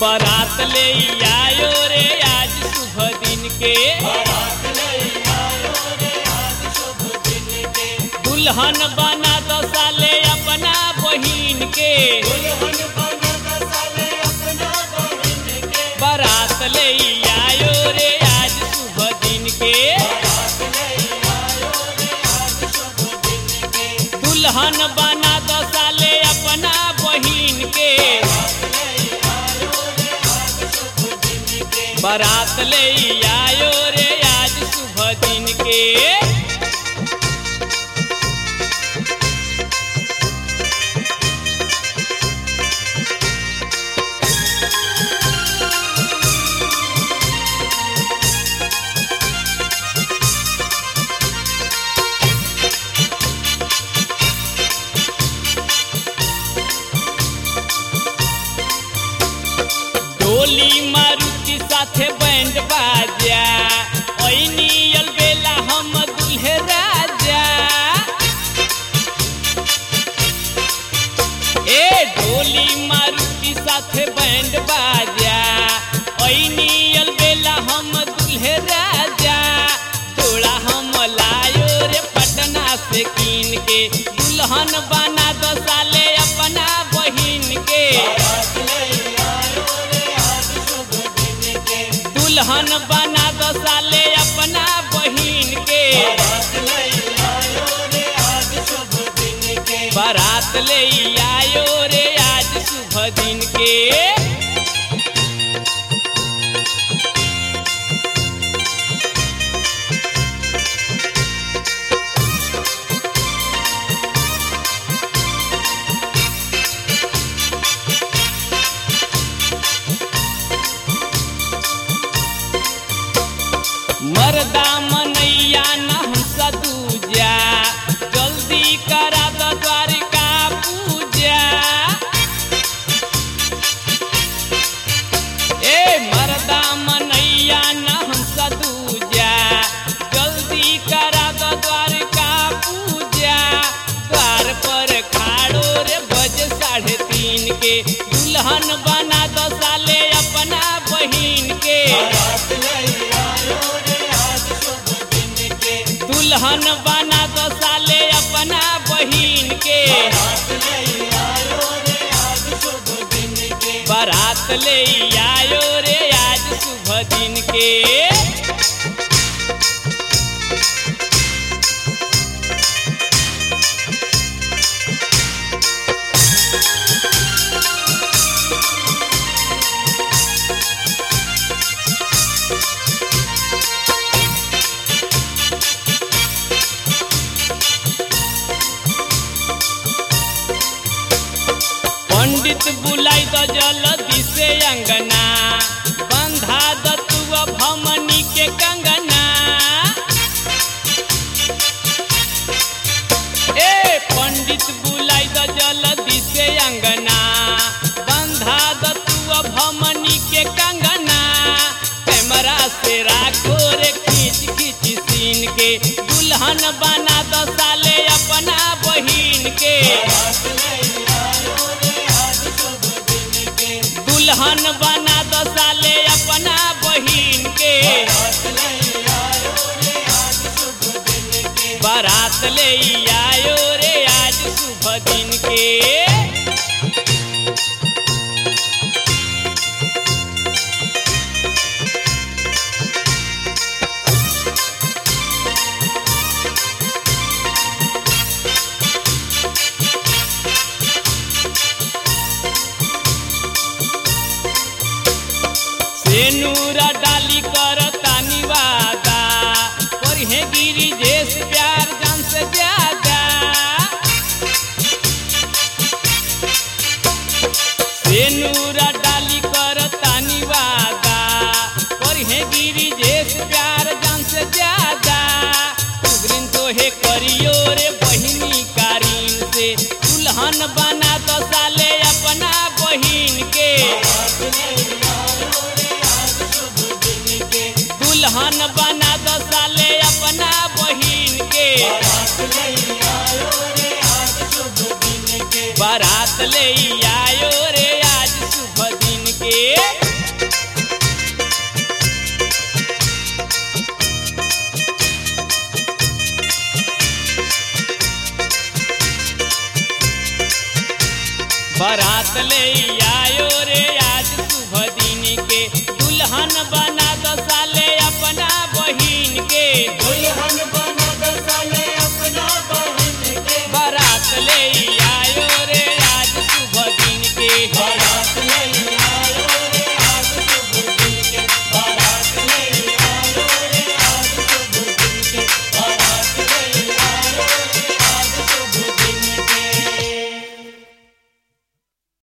बारात ले आयो रे आज शुभ दिन के दुल्हन बना दो साले अपना बहिन के बारात ले आयो रे आज शुभ दिन के दुल्हन बना दो साले अपना बहिन के बारात ले आयो रे आज शुभ दिन के डोली मारुति साथे बैंड बाजा ओइनी अलबेला हम दुल्हे राजा ए डोली मारुति साथे बैंड बाजा ओइनी अलबेला हम दुल्हे राजा जोड़ा हम लायो रे पटना से कीन के दुल्हन बना दो साले अपना बहिन के दुल्हन बना दो साले अपना बहिन के बारात ले आयो रे आज शुभ दिन के मर्दा मनैया नहसा दूजा जल्दी करा दो द्वारिका पूजा ए मर्दा मनैया नहसा दूजा जल्दी करा दो द्वारिका पूजा द्वार पर खाड़ो रे बज साढ़े तीन के दुल्हन बना दो साले अपना बहिन के दुल्हन बना दो साले अपना बहिन के बारात ले आयो रे आज शुभ दिन के पंडित बुलाई द जल्दी से अंगना बंधा द तू भमनी के कंगना ए पंडित बुलाई द जल्दी से अंगना बंधा द तू भमनी के कंगना कैमरा से राखो रे खींच खींच सीन के दुल्हन बना दो साले अपना बहिन के दुल्हन बना दो साले अपना बहिन के बारात ले आयो रे आज शुभ दिन के सेनूरा डाली कर तानी वादा पर हे गिरी जेस प्यार जान से ज्यादा सेनूरा डाली कर तानी वादा पर हे गिरी जेस प्यार जान से ज्यादा उग्रिन तो हे करियो रे बहिनी कारीन से दुल्हन बना दो साले अपना बहिन के बारात ले आयो रे आज शुभ दिन के दुल्हन बना